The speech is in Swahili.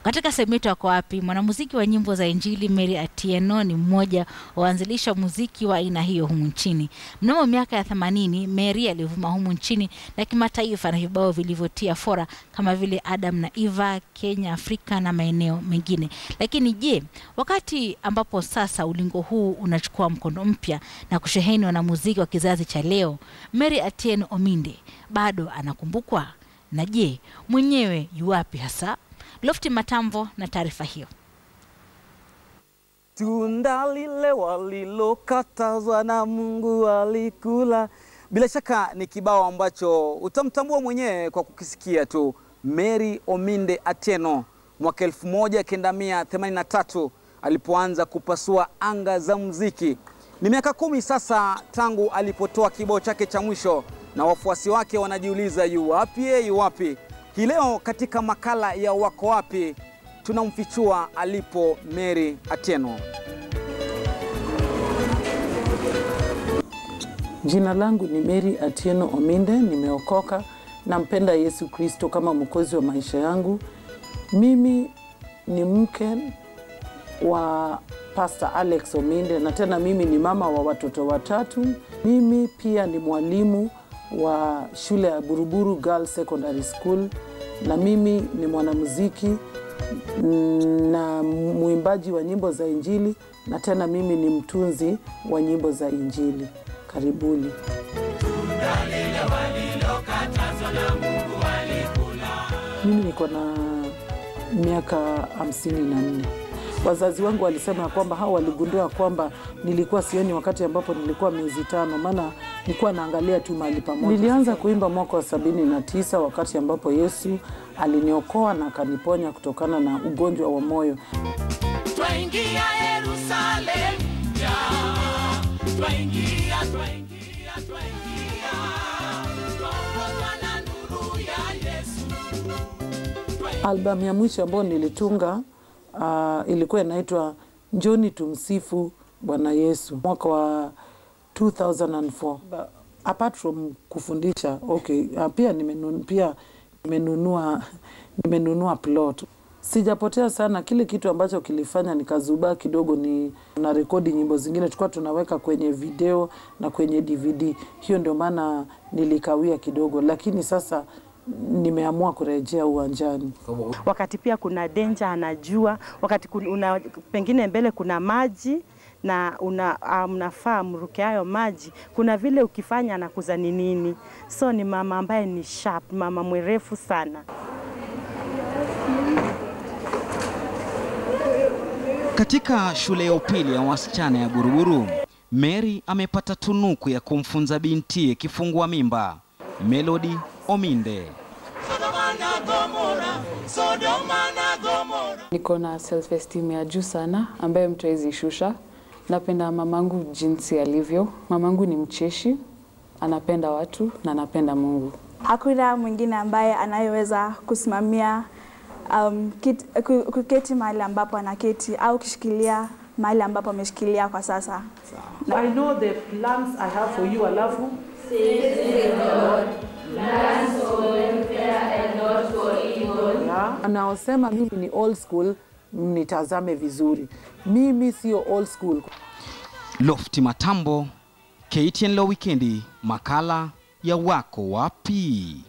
Katika sehemu yetu Wako Wapi, mwanamuziki wa nyimbo za Injili Mary Atieno ni mmoja wa waanzilisha muziki wa aina hiyo humu nchini. Mnamo miaka ya 80 Mary alivuma humu nchini na kimataifa na vibao vilivyotia fora kama vile Adam na Eva, Kenya, Afrika na maeneo mengine. Lakini je, wakati ambapo sasa ulingo huu unachukua mkondo mpya na kusheheni wanamuziki wa kizazi cha leo, Mary Atieno Ominde bado anakumbukwa? Na je, mwenyewe yuwapi hasa? Lofti Matambo na taarifa hiyo. Tunda lile walilokatazwa na Mungu walikula. Bila shaka ni kibao ambacho utamtambua mwenyewe kwa kukisikia tu. Mary Ominde Atieno mwaka 1983 alipoanza kupasua anga za muziki. Ni miaka kumi sasa tangu alipotoa kibao chake cha mwisho, na wafuasi wake wanajiuliza yu wapi, ye yu wapi? Hii leo katika makala ya Wako Wapi tunamfichua alipo Mary Atieno. Jina langu ni Mary Atieno Ominde, nimeokoka, nampenda Yesu Kristo kama mwokozi wa maisha yangu. Mimi ni mke wa Pastor Alex Ominde na tena mimi ni mama wa watoto watatu. Mimi pia ni mwalimu wa shule ya Buruburu Girls Secondary School na mimi ni mwanamuziki na mwimbaji wa nyimbo za Injili na tena mimi ni mtunzi wa nyimbo za Injili. Karibuni. Mimi niko na miaka hamsini na nne. Wazazi wangu walisema ya kwamba hao waligundua kwamba nilikuwa sioni wakati ambapo nilikuwa miezi tano, maana nilikuwa naangalia tu mahali pamoja. Nilianza kuimba mwaka wa sabini na tisa wakati ambapo Yesu aliniokoa na akaniponya kutokana na ugonjwa wa moyo. Twaingia Yerusalemu mpya, twaingia, twaingia, twaingia, twaongozwa na nuru ya Yesu. Albamu ya mwisho ambayo nilitunga uh, ilikuwa inaitwa Njoni tumsifu Bwana Yesu mwaka wa 2004. Ba- Apart from kufundisha okay, uh, pia nimenun, pia nimenunua nimenunua plot. Sijapotea sana. Kile kitu ambacho kilifanya nikazubaa kidogo ni na rekodi nyimbo zingine tulikuwa tunaweka kwenye video na kwenye DVD. Hiyo ndio maana nilikawia kidogo, lakini sasa nimeamua kurejea uwanjani. wakati pia kuna denja anajua, wakati kun- una, pengine mbele kuna maji na una, ah, mnafaa mruke hayo maji, kuna vile ukifanya anakuzani nini. So ni mama ambaye ni sharp, mama mwerefu sana. Katika shule ya upili ya wasichana ya Buruburu, Mary amepata tunuku ya kumfunza bintiye kifungua mimba, Melody Ominde. Sodoma na Gomora, Sodoma na Gomora. Niko na self esteem ya juu sana ambayo mtu hawezi shusha. Napenda mamangu jinsi alivyo. Mamangu ni mcheshi, anapenda watu na anapenda Mungu. Hakuna mwingine ambaye anayeweza kusimamia um, kit, ku- kuketi mahali ambapo anaketi au kushikilia mahali ambapo ameshikilia kwa sasa. I know the plans I have for you, alafu Yeah. Anaosema mimi ni old school, mnitazame vizuri. Mimi sio old school. Lofti Matambo, KTN Leo Wikendi, makala ya Wako Wapi.